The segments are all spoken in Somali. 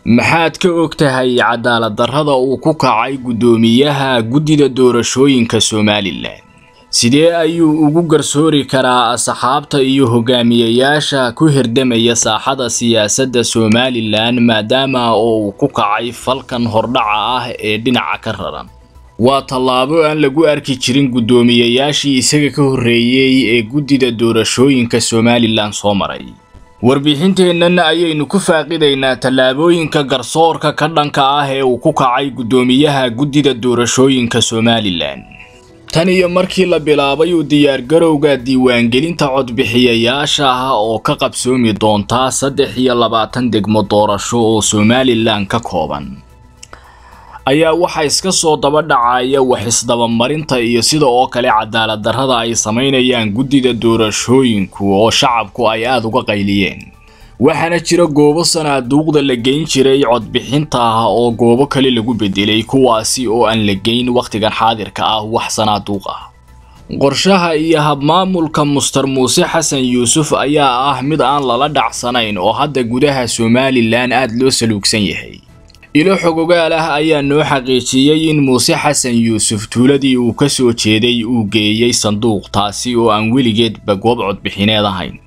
maxaad ka og tahay cadaalad darrada uu ku kacay guddoomiyaha guddida doorashooyinka somalilan sidee ayuu ugu garsoori karaa asxaabta iyo hogaamiyayaasha ku hirdamaya saaxada siyaasadda somalilan maadaama oo uu ku kacay falkan hordhaca ah ee dhinaca ka raran waa tallaabo aan lagu arki jirin guddoomiyayaashii isaga ka horreeyey ee guddida doorashooyinka somalilan soo maray warbixinteennan ayaynu ku faaqidaynaa tallaabooyinka garsoorka ka dhanka ah ee uu ku kacay guddoomiyaha guddida doorashooyinka somalilan tan iyo markii la bilaabay uu diyaargarowga diiwaangelinta codbixiyayaasha ah oo ka qabsoomi doontaa saddex iyo labaatan degmo doorasho oo somalilan ka kooban ayaa waxaa iska soo daba dhacaya wax isdabamarinta iyo sida oo kale cadaalad darrada ay samaynayaan guddida doorashooyinku oo shacabku ay aada uga qayliyeen waxaana jira goobo sanaaduuqda la geyn jiray codbixinta ah oo goobo kale lagu bedelay kuwaasi oo aan la geyn wakhtigan xaadirka ah wax sanaaduuq ah qorshaha iyo habmaamulka muster muuse xasan yuusuf ayaa ah mid aan lala dhacsanayn oo hadda gudaha somalilan aada loo saluugsan yahay ilo xogogaal ah ayaa noo xaqiijiyey in muuse xasan yuusuf tuuladii uu ka soo jeeday uu geeyey sanduuq taasi oo aan weligeedba goob codbixineed ahayn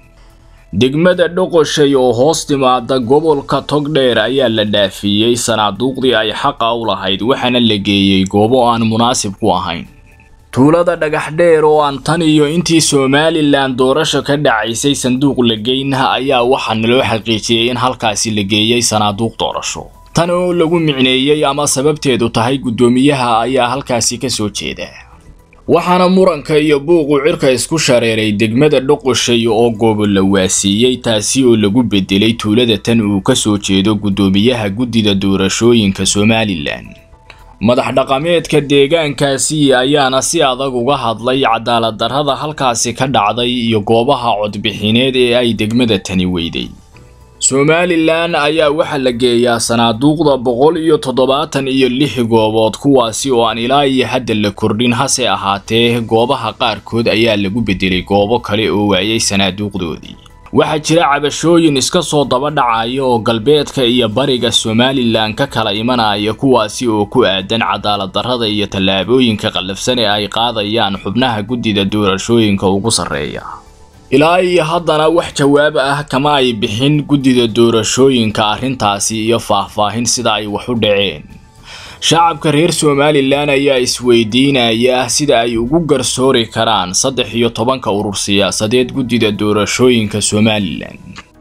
degmada dhoqoshay oo hoos timaada gobolka togdheer ayaa la dhaafiyey sanaaduuqdii ay xaqa u lahayd waxaana la geeyey goobo aan munaasib ku ahayn tuulada dhagax dheer oo aan tan iyo intii somalilan doorasho ka dhacaysay sanduuq la geynha ayaa waxaa naloo xaqiijiyey in halkaasi la geeyey sanaaduuq doorasho tan oo lagu micneeyey ama sababteedu tahay guddoomiyaha ayaa halkaasi ka soo jeeda waxaana muranka iyo buuqu cirka isku shareeray degmada dhoqoshay oo goobo la waasiiyey taasi oo lagu bedelay tuulada tan uu ka soo jeedo guddoomiyaha guddida doorashooyinka somalilan madax dhaqameedka deegaankaasi ayaana si adag uga hadlay cadaalad darrada halkaasi ka dhacday iyo goobaha codbixineed ee ay degmada tani weyday somalilan ayaa waxaa la geeyaa sanaaduuqda boqol iyo toddobaatan iyo lix goobood kuwaasi oo aan ilaa iyo hadda la kordhin hase ahaatee goobaha qaarkood ayaa lagu bedelay goobo kale oo waayay sanaaduuqdoodii waxaa jira cabashooyin iska soo daba dhacaya oo galbeedka iyo bariga somalilan ka kala imanaya kuwaasi oo ku aadan cadaalad darrada iyo tallaabooyinka qallafsan ee ay qaadayaan xubnaha guddida doorashooyinka ugu sarreeya ilaa iyo haddana wax jawaab ah kama ay bixin guddida doorashooyinka arrintaasi iyo faahfaahin sida ay wax u dhaceen shacabka reer somalilan ayaa isweydiinaya sida ay ugu garsoori karaan saddex iyo tobanka urur siyaasadeed guddida doorashooyinka somalilan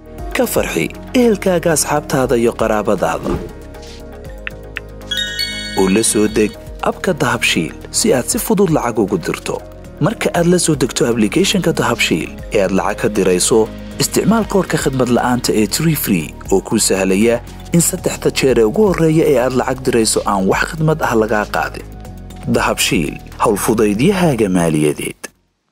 ka farxi ehelkaaga asxaabtaada iyo qaraabadaada oo la soo deg abka dahabshiil si aad si fudud lacag ugu dirto marka aad la soo degto ablicathonka dahabshiil ee aad lacag ka dirayso isticmaal koorka khadmad la'aanta ee tree free oo kuu sahlaya in saddexda jeer ee ugu horreeya ee aad lacag dirayso aan wax khadmad ah lagaa qaadin dahabshiil howlfudaydiyahaaga maaliyadeed